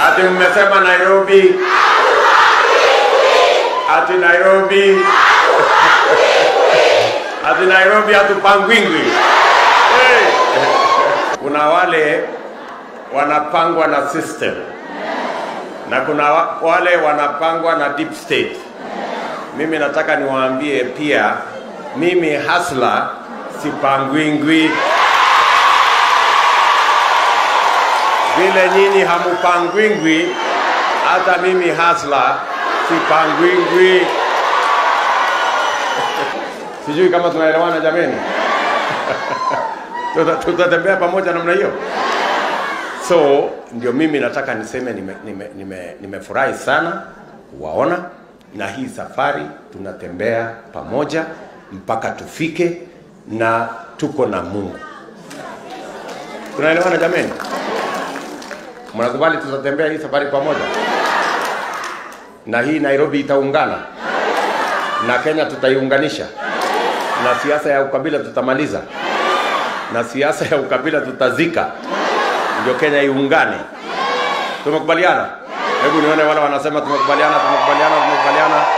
Ati mmesema Nairobi, ati Nairobi, ati Nairobi hatupangwingwi. Hey. Kuna wale wanapangwa na system na kuna wa- wale wanapangwa na deep state. Mimi nataka niwaambie pia, mimi hasla sipangwingwi vile nyinyi hamupangwingwi, hata mimi hasla sipangwingwi. Sijui kama tunaelewana jameni. Tuta- tutatembea pamoja namna hiyo. So ndio mimi nataka niseme nimefurahi nime, nime, nimefurahi sana kuwaona, na hii safari tunatembea pamoja mpaka tufike, na tuko na Mungu. Tunaelewana jameni? Mnakubali tutatembea hii safari pamoja, na hii Nairobi itaungana na Kenya tutaiunganisha, na siasa ya ukabila tutamaliza, na siasa ya ukabila tutazika ndio Kenya iungane. Tumekubaliana? Hebu nione wale wanasema tumekubaliana, tumekubaliana, tumekubaliana.